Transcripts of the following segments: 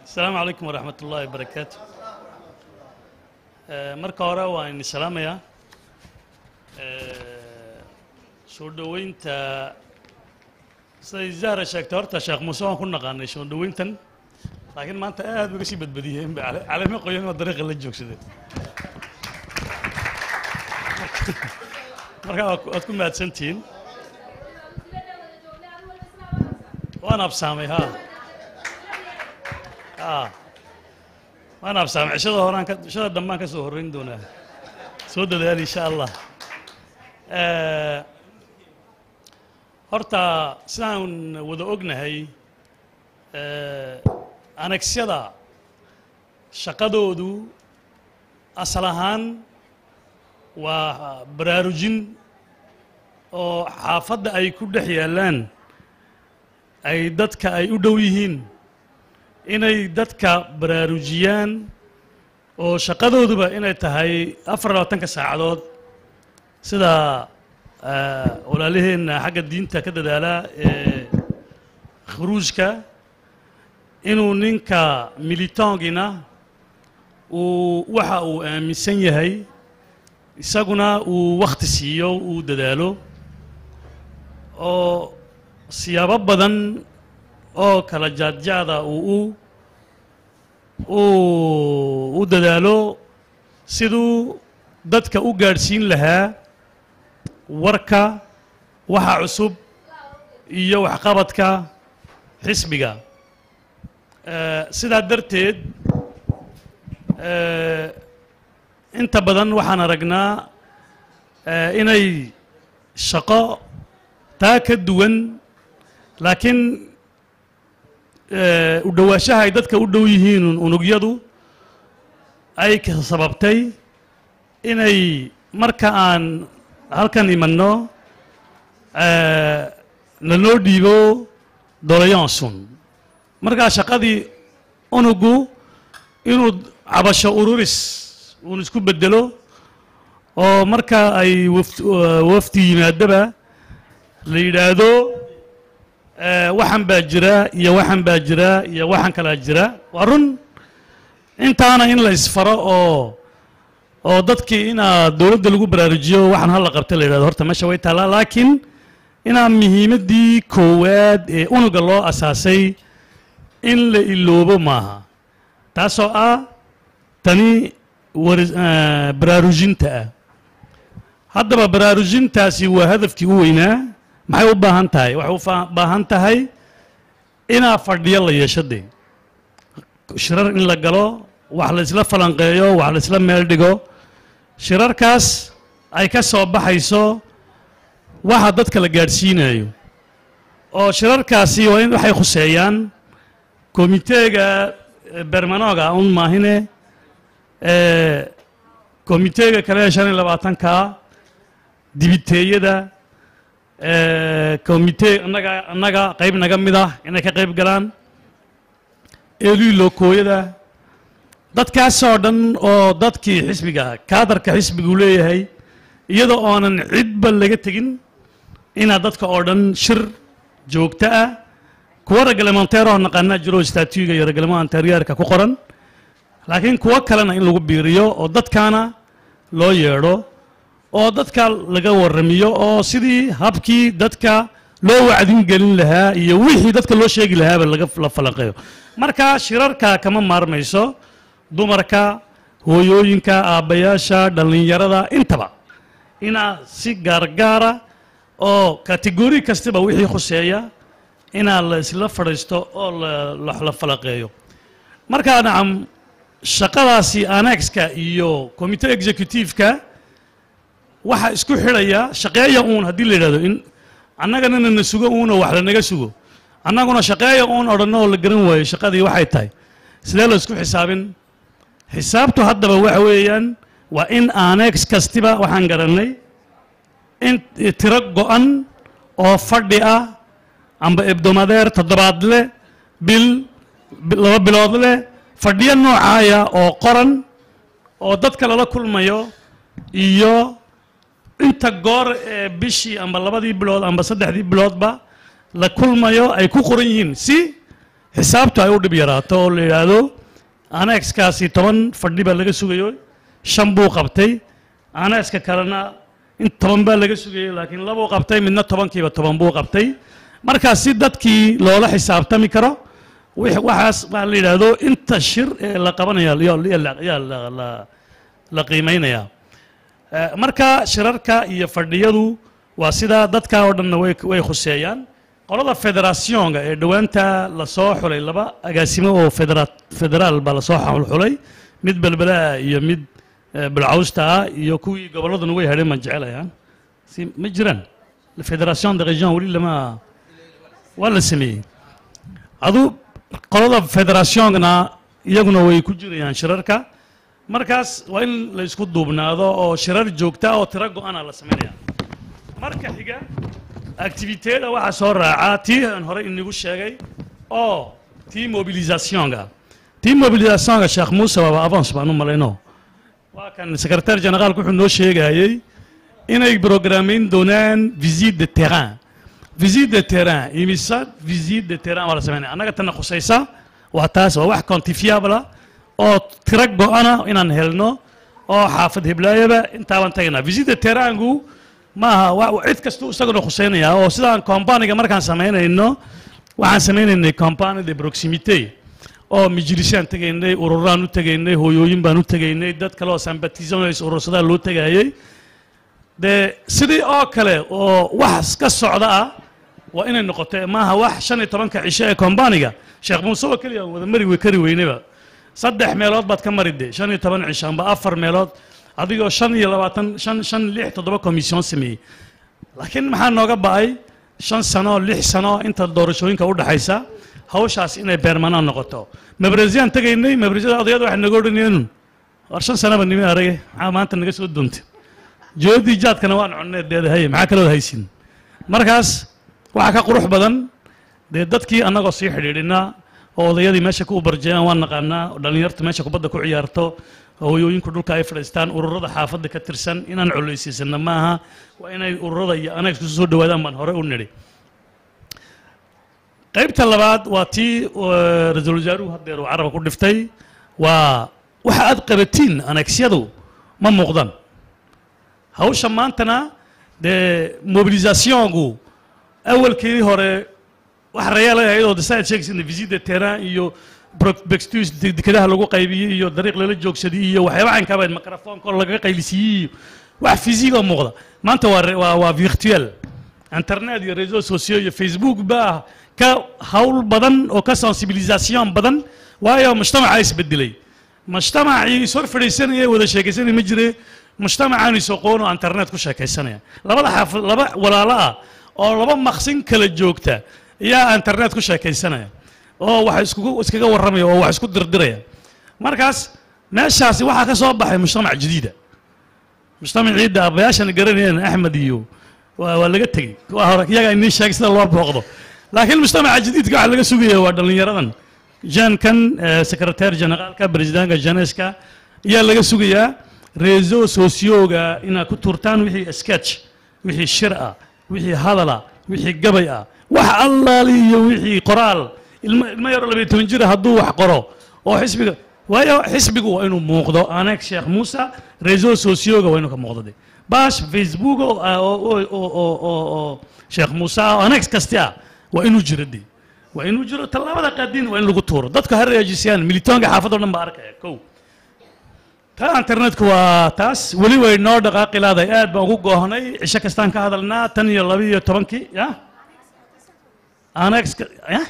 asalaamu calaykum waraxmat ullaahi wabarakaatu marka hore waan idin salaamayaa soo dhoweynta siday zahra sheegtay horta sheekh muuse waan ku naqaanay soo dhoweyntan laakiin maanta aad uga sii badbadiyeen ba calamo qoyan oo dariiqa la joogsadeen marka waad ku mahadsantihiin waan absaamay ha a waan absaamay cishada horaan ka cishada dambaan ka soo horreyn doonaa soo dadaal insha allah horta sidaan wada ognahay anagsyada shaqadoodu asal ahaan waa baraarujin oo xaafadda ay ku dhex yaallaan ay dadka ay u dhow yihiin inay dadka baraarujiyaan oo shaqadooduba inay tahay afar labaatanka saacadood sida walaalaheenna xagga diinta ka dadaala ee khuruujka inuu ninka militongina uu waxa uu aaminsan yahay isaguna uu wakhti siiyo uu dadaalo oo siyaabo badan oo kala jaadjaada uu u u dadaalo siduu dadka u gaadhsiin lahaa warka waxa cusub iyo waxqabadka xisbiga sidaa darteed inta badan waxaan aragnaa inay shaqo taa ka duwan laakiin u dhowaanshaha ay dadka u dhow yihiin unugyadu ay sababtay inay marka aan halkan imanno lanoo dhiibo dolayansun markaa shaqadii unugu inuu cabasho ururis uun isku bedelo oo marka ay wafdi yimaadaba la yidhaahdo waxan baa jira iyo waxan baa jira iyo waxan kalaa jira waa run intaana in la isfaro oo oo dadkii inaa dowladda lagu baraarujiyo waxaan hala qabta la yidhahdo horta meesha way taallaa laakiin inaa muhiimaddii koowaad ee unuga loo asaasay in la iloobo maaha taasoo ah tani war baraarujinta ah haddaba baraarujintaasi waa hadafkii u weynaa maxay u baahan tahay waxay u baahan tahay inaa fadhiyo la yeesho dee shirar in la galo wax la isla falanqeeyo wax la isla meel dhigo shirarkaas ay ka soo baxayso waxa dadka la gaadhsiinayo oo shirarkaasi waa in waxay khuseeyaan komiteega bermanoga un maahine komiteega kale ee shan iyo labaatanka dibiteeyada komitee annaga annaga qayb naga mid ah inay ka qayb galaan eelii lookooyada dadkaasoo dhan oo dadkii xisbiga kaadarka xisbigu leeyahay iyadoo oonan cidba laga tegin inaa dadka oo dhan shir joogto ah kuwa reglementeeroo naqaanaa jiro statuiga iyo reglementaryaarka ku qoran laakiin kuwo kalena in lagu biiriyo oo dadkaana loo yeedho oo dadka laga warramiyo oo sidii habkii dadka loo wacdin gelin lahaa iyo wixii dadka loo sheegi lahaaba laga la falanqeeyo marka shirarka kama maarmayso dumarka hooyooyinka aabbayaasha dhallinyarada intaba inaa si gaargaara oo kategori kastaba wixii khuseeya inaa la isla fadhiisto oo la falanqeeyo markaa nacam shaqadaasi anexka iyo commitee executiveka waxa isku xidhaya shaqeeya uun haddii la yidhahdo in annagana na sugo uunoo wax lanaga sugo annaguna shaqeeya uun odhanno oo la garan waayo shaqadii waxay tahay sidee la isku xisaabin xisaabtu haddaba waxa weeyaan waa in anex kastiba waxaan garannay in tiro go-an oo fadhi ah amba ebdomadeer toddobaad leh bil laba bilood leh fadhiyo noocaaya oo qoran oo dadka lala kulmayo iyo inta goor ee bishii amba labadii bilood amba saddexdii biloodba la kulmayo ay ku qoran yihiin si xisaabtu ay u dhib yaraato oo la yidhaahdo anexkaasi toban fadhi baa laga sugayo shan buu qabtay anexka kalena in toban baa laga sugayay laakiin labuu qabtay midna tobankiiba toban buu qabtay markaas si dadkii loola xisaabtami karo wix- waxaas waa la yidhaahdo inta shir ee la qabanaya yaa- yaa la- yaa la- la- la qiimaynaya Eh, marka shirarka iyo fadhiyadu waa sidaa dadka oo dhanna way way khuseeyaan qolada federationka ee dhowaanta lasoo xulay laba agaasimo oo federa- federaal baa lasoo xul- xulay mid belbelaa iyo mid eh, bilcawsta ah iyo kuwii gobolladuna way hadheen baan jecelayaa si ma jiraan federation de region weli lama waa la sameeyey adu qolada federationkana iyaguna way ku jirayaan shirarka markaas waa in la isku duubnaado oo shirar joogta oo tiro go-ana la samaynaya marka xiga activiteeda waxaa soo raacaa tii aan hore inigu sheegay oo tii mobilisationka tii mobilisationka sheekh muuse waaba avance baan u malayno waa kan secretaire generaalku wuxuu noo sheegayey inay programmeyn doonaan visite de terrain visite de terrain imisa visite de terrain waa la samaynaya annaga tana khusaysa waa taas waa wax quantifiable ah oo tiro go-ana inaan helno oo xaafad heblaayaba intaabaan tagaynaa visite de terraingu maaha wa- cid kastuu isaguna khuseynaya oo sidaan companiga markaan samaynayno waxaan samaynaynay company de proximité oo majlisaan tegaynay ururaan u tegaynay hooyooyin baan u tegaynay dad kale oo sympathisants urursadaa loo tegayay dee sidii oo kale oo wax ka socda ah waa inay noqoto maaha wax shan iyo tobanka cisho ee kombaniga sheekh muuse oo keliya aan wada mari we kari weyneba saddex meelood baad ka mari de shan iyo toban cisho amba afar meelood adigoo shan iyo labaatan shan shan lix toddoba commission sameeyey laakiin maxaa nooga ba'ay shan sano lix sano inta doorashooyinka u dhaxaysa hawshaas inay beermanaan noqoto mabresiyaan tegaynay mabresiyada odayada waxay naga odhanayeen war shan sanaba nimi arage maxaa maanta naga soo doontay joodii jaadkana waan cunneed deedahay maxaa kalood haysin markaas waxaa ka qurux badan dee dadkii annagoo sii xidhiidhinaa oo odayadii meesha ku ubarjeeyaan waan naqaanaa oo dhallinyartu meesha kubadda ku ciyaarto oo hooyooyinku dhulka ay fadhiistaan ururada xaafadda ka tirsan inaan coleysiisana maaha waa inay ururada iyo anaga isku soo dhawaadaan baan hore u nidhi qaybta labaad waa tii eh, ra-iisul wasaaruhu haddeer uu carabka ku dhiftay waa waxa aad qabatiin anagsyadu ma muuqdaan hawsha maantana dee mobilisationku awalkii hore wax rayaal ay ahayd oo desaad sheegaysana visite de terrain iyo bextus dekedaha lagu qaybiyey iyo dariiq lala joogsadiyey iyo waxyaaba caynkaaba microfonka oo lagaga qaylisiiyey iyo wax physique oo muuqda maanta waa re- waa waa virtuel internet iyo réseaux sociaux iyo facebook baa ka hawl badan oo ka sensibilisation badan waayo mujtamaca isbedelay mujtamacii is hor fadhiisanaya wada sheekaysanaya ma jire mujtamacaan isoqoon oo internet ku sheekaysanaya labada xaafad laba walaalo ah oo laba maqsin kala joogta ayaa internet ku sheekaysanaya oo wax iskugu iskaga warramaya oo wax isku dirdiraya markaas meeshaasi waxaa ka soo baxay mujtamac jadiida mujtamacii da abayaashan garanayeen axmed iyo waa waa laga tegey kuwa hore iyaga inii sheegay sida loo booqdo laakiin mujtamaca jadiidka waxaa laga sugaya waa dhallinyaradan jankan secretaire generaalka presidentka janeska ayaa laga sugayaa reseau socioga inaad ku turtaan wixii sketch wixii shir ah wixii hadal ah wixii gabay ah wax allaali iyo wixii qoraal ilmo ilmo yaroo labayo toban jira hadduu wax qoro oo xisbiga waayo xisbigu waa inuu muuqdo aneeg sheekh muuse reseau socioga waa inuu ka muuqdo de bash facebook oo ah, oo oo- oo oo- oo oo sheekh muuse ah oo aneeg kasti ah waa inuu jiro de waa inuu jiro tallaabada qaadiin waa in lagu tuuro dadku ha reejisiyaan militoonka xaafadda o dhan baa arkaya kow ta internetku waa taas weli way noo dhaqaaqi laaday aad baan ugu goohnay cisho kastaan ka hadalnaa tan iyo laba iyo tobankii ya anexka ya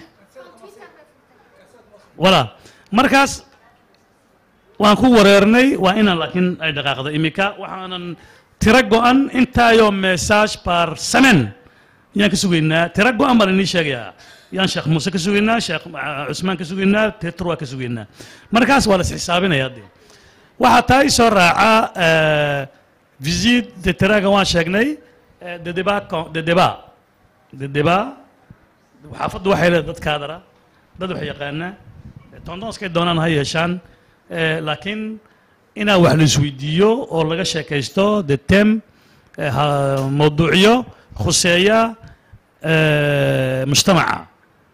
wala markaas waan ku wareernay waa inaan laakiin ay dhaqaaqdo imika waxaanan tiro go-an intaayoo message par semaine yaan ka sugaynaa tiro go-an baan inii sheegayaa yaan sheekh muuse ka sugaynaa sheekh ah, cusmaan ka sugaynaa tetr waa ka sugaynaa markaas waa la isxisaabinayaa dee waxaa taa ii soo raaca visite de terrainga waan sheegnay eh, de débat con- de débat de débat xaafaddu waxay leedahay dad kaadara dad wax yaqaana tondonskay doonaan ha yeeshaan eh, laakiin inaa wax la isweydiiyo oo laga sheekaysto de tem eh, ha- mawduucyo khuseeya eh, mujtamaca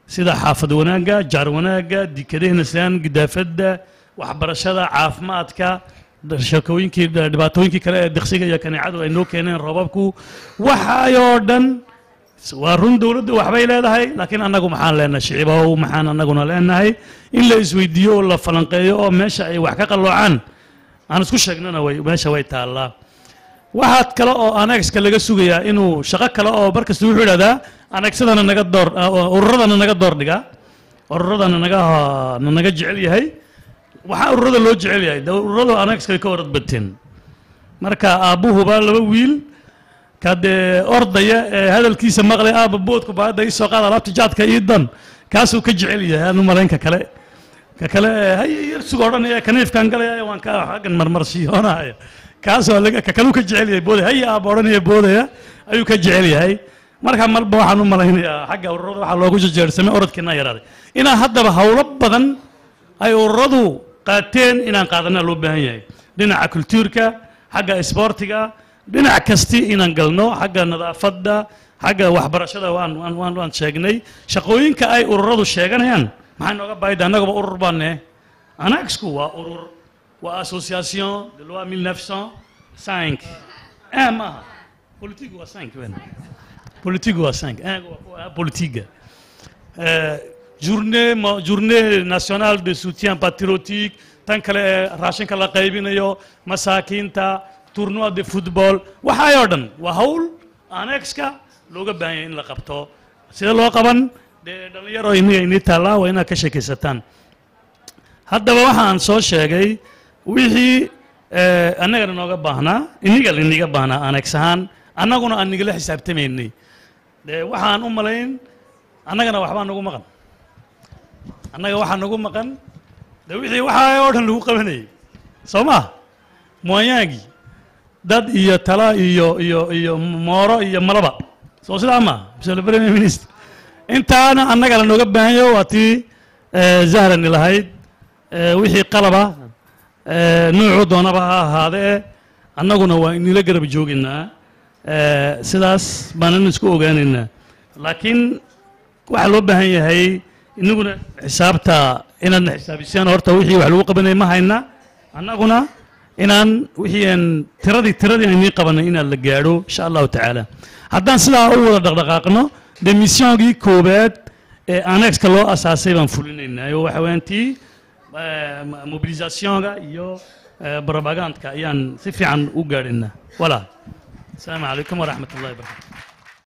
sida xaafad wanaagga jaar wanaagga dikadahna sidaan gidaafadda waxbarashada caafimaadka shakooyinkii dhibaatooyinkii kale ee diksiga iyo kaneecadu ay noo keeneen roobabku waxayoo dhan waa run dowladdu waxbay leedahay laakiin annagu maxaan leenahay shicibow maxaan annaguna leenahay in la isweydiiyo oo la falanqeeyo oo meesha ay wax ka qalloocaan aan isku sheegnana way meesha way taallaa waxaad kale oo anexka laga sugayaa inuu shaqo kale oo markasta wuxuu idhahdaa anexadana naga door ururadana naga door dhiga ururadana naga na naga jecel yahay waxaa ururada loo jecel yahay de ururadu anexkay ka orad bateen marka aabbuhuba laba wiil ka dee ordaya ee hadalkiisa maqlay aabba boodku baada ii soo qaad alaabta jaadka ii dan kaasuu ka jecel yahay aanu malaynka kale ka kale hay yarsuga odhanaya kaniifkan galaya waan ka xaggan marmarsiyoonaya kaasoo laga ka kaluu ka jecel yahay boodaya hay aabba odhanaya boodaya ayuu ka jecel yahay marka marba waxaan u malaynayaa xagga ururada waxaa loogu jejeersamay orodkiina yaraaday inaan haddaba howlo badan ay ururadu qaateen inaan qaadana loo baahan yahay dhinaca kultuurka xagga isboortiga dhinac kasti inaan galno xagga nadaafadda xagga waxbarashada waan waan waan waan sheegnay shaqooyinka ay ururadu sheeganayaan maxay nooga baahida annagaba urur baane anaxku waa urur waa association de loi 1905 un maaha politique waa 5 wen politique waa 5 un waa politique Euh, journée mo- journée nationale de soutien patriotique tan kale ee raashinka la qaybinayo masaakiinta tournoi de football waxaayoo dhan waa hawl anexka looga baahan yahay in la qabto sida loo qaban dee dhallinyaro iniga inii taallaa waa inaad ka sheekaysataan haddaba waxaan soo sheegay wixii eh, annagana nooga baahnaa iniga liniga baahnaa anex ahaan annaguna aan nigala xisaabtamaynay dee waxaan u malayn annagana waxbaa nagu maqan annaga waxaa nagu maqan de wixii waxaa oo dhan lagu qabanayay soo ma moyaangii dad iyo tala iyo iyo iyo mooro iyo malaba soo sidaa ma mr premier minister intaana annaga la nooga baahan yaho waa tii eh, zahrani lahayd eh, wixii qalaba eh, nuucu doonaba ha ahaadee annaguna waa inila garab joogaynaa eh, sidaas baanan isku ogaanaynaa laakiin waxaa loo baahan yahay inaguna xisaabta inaadna xisaabisaan horta wixii wax lagu qabanay ma hayna annaguna inaan wixii aan tiradii tiradii aynii qabanay inaan la gaadho insha allahu tacaala haddaan sidaa u wada dhaqdhaqaaqno de missionkii koowaad ee anexka loo asaasay baan fulinaynaa oo waxa weeyaan tii eh, mo- mobilisationka iyo eh, propagandka ayaan si fiican u gaadhaynaa walaa asalaamu calaykum waraxmat ullahi wabarakatu